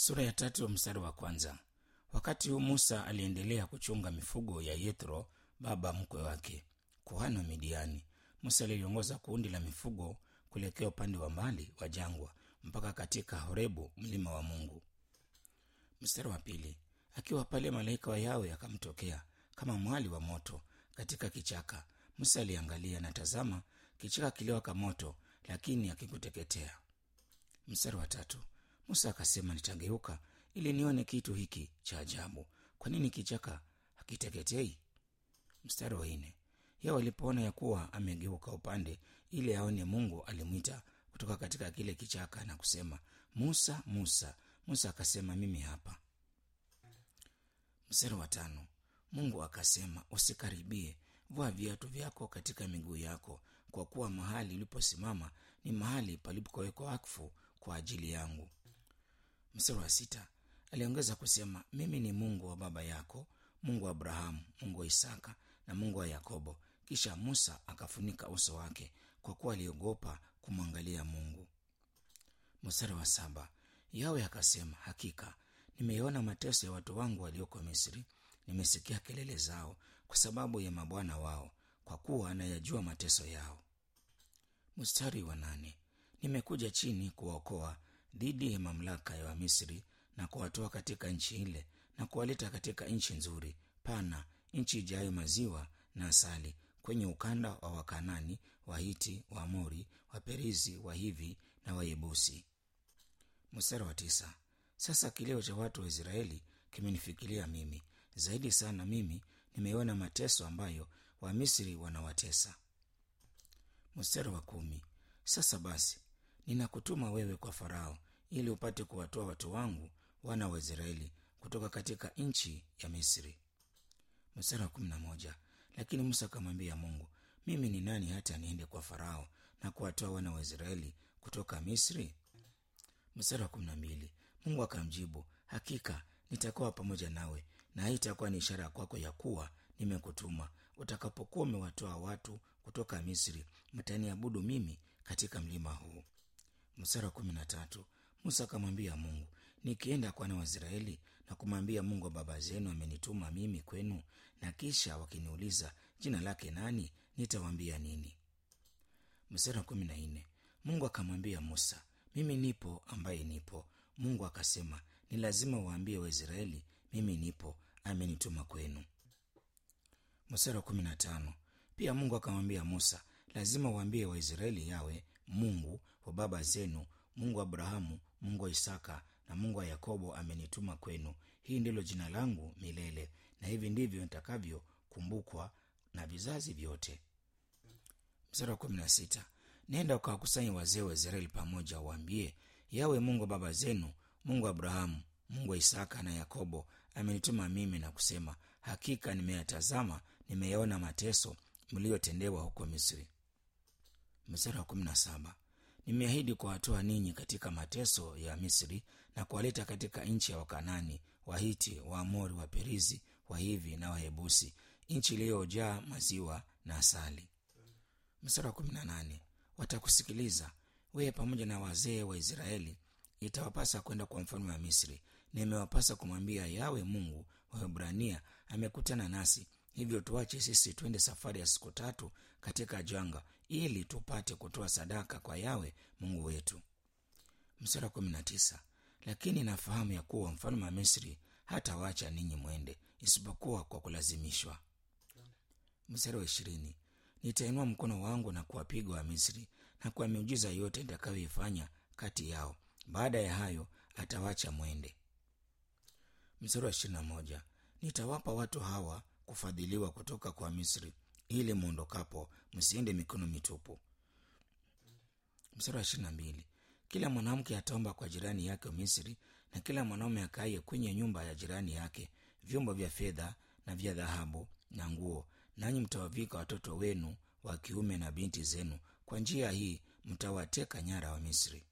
sura ya tatu mstari wa kwanza wakati huu musa aliendelea kuchunga mifugo ya yethro baba mkwe wake kuhani wa midiani musa aliliongoza kundi la mifugo kuelekea upande wa mbali wa jangwa mpaka katika horebu mlima wa mungu mstari wa pili akiwa pale malaika wa yawe akamtokea kama mwali wa moto katika kichaka musa aliangalia na tazama kichaka kiliwaka moto lakini akikuteketea mstari wa tatu musa akasema nitageuka ili nione kitu hiki cha ajabu kwa nini kichaka hakiteketei mstari wa nne yao alipoona ya kuwa amegeuka upande ili aone mungu alimwita kutoka katika kile kichaka na kusema musa musa musa akasema mimi hapa mstari wa tano mungu akasema usikaribie vua viatu vyako katika miguu yako kwa kuwa mahali uliposimama ni mahali palipowekwa wakfu kwa ajili yangu mstari wa sita aliongeza kusema mimi ni mungu wa baba yako mungu wa abrahamu mungu wa isaka na mungu wa yakobo kisha musa akafunika uso wake kwa kuwa aliogopa kumwangalia mungu mstari wa saba yawe akasema hakika nimeiona mateso ya watu wangu walioko misri nimesikia kelele zao kwa sababu ya mabwana wao kwa kuwa anayajua mateso yao mstari wa nane nimekuja chini kuwaokoa dhidi ya mamlaka ya wamisri na kuwatoa katika nchi ile na kuwaleta katika nchi nzuri pana nchi ijayo maziwa na asali kwenye ukanda wa wakanani wahiti waamori waperizi wahivi na wayebusi mstari wa tisa sasa kilio cha watu wa israeli kimenifikiria mimi zaidi sana mimi nimeona mateso ambayo wamisri wanawatesa mstari wa kumi sasa basi ninakutuma wewe kwa farao ili upate kuwatoa watu wangu wana wa israeli kutoka katika nchi ya misri mstari wa kumi na moja lakini musa akamwambia mungu mimi ni nani hata niende kwa farao na kuwatoa wana wa israeli kutoka misri mstari wa kumi na mbili mungu akamjibu hakika nitakuwa pamoja nawe na hii itakuwa ni ishara kwako ya kuwa nimekutuma utakapokuwa umewatoa watu kutoka misri mtaniabudu mimi katika mlima huu mstari wa kumi na tatu musa akamwambia mungu nikienda kwa wana wa israeli na kumwambia mungu wa baba zenu amenituma mimi kwenu na kisha wakiniuliza jina lake nani nitawaambia nini mstari wa kumi na nne mungu akamwambia musa mimi nipo ambaye nipo mungu akasema ni lazima waambie waisraeli mimi nipo amenituma kwenu mstari wa kumi na tano pia mungu akamwambia musa lazima waambie waisraeli yawe mungu wa baba zenu mungu wa abrahamu mungu wa isaka na mungu wa yakobo amenituma kwenu hii ndilo jina langu milele na hivi ndivyo nitakavyokumbukwa na vizazi vyote mstari wa kumi na sita nenda ukawakusanya wazee wa israeli pamoja waambie yawe mungu wa baba zenu mungu wa abrahamu mungu wa isaka na yakobo amenituma mimi na kusema hakika nimeyatazama nimeyaona mateso mliyotendewa huko misri mstari wa kumi na saba nimeahidi kuwatoa ninyi katika mateso ya misri na kuwaleta katika nchi ya wakanani wahiti waamori waperizi wahivi na wahebusi nchi iliyojaa maziwa na asali mstari wa kumi na nane watakusikiliza wewe pamoja na wazee wa israeli itawapasa kwenda kwa mfalme wa misri na imewapasa kumwambia yawe mungu wa hebrania amekutana nasi hivyo tuache sisi twende safari ya siku tatu katika janga ili tupate kutoa sadaka kwa yawe mungu wetu msara kumi na tisa lakini nafahamu ya kuwa mfalme wa misri hatawacha ninyi mwende isipokuwa kwa kulazimishwa mstari wa ishirini nitainua mkono wangu na kuwapiga wa misri na kwa miujiza yote nitakayoifanya kati yao baada ya hayo atawacha mwende mstari wa ishirini na moja nitawapa watu hawa kufadhiliwa kutoka kwa misri ili mwondokapo msiende mikono mitupu mstari wa ishirini na mbili kila mwanamke ataomba kwa jirani yake misri na kila mwanaume akaye kwenye nyumba ya jirani yake vyombo vya fedha na vya dhahabu na nguo nanyi mtawavika watoto wenu wa kiume na binti zenu kwa njia hii mtawateka nyara wa misri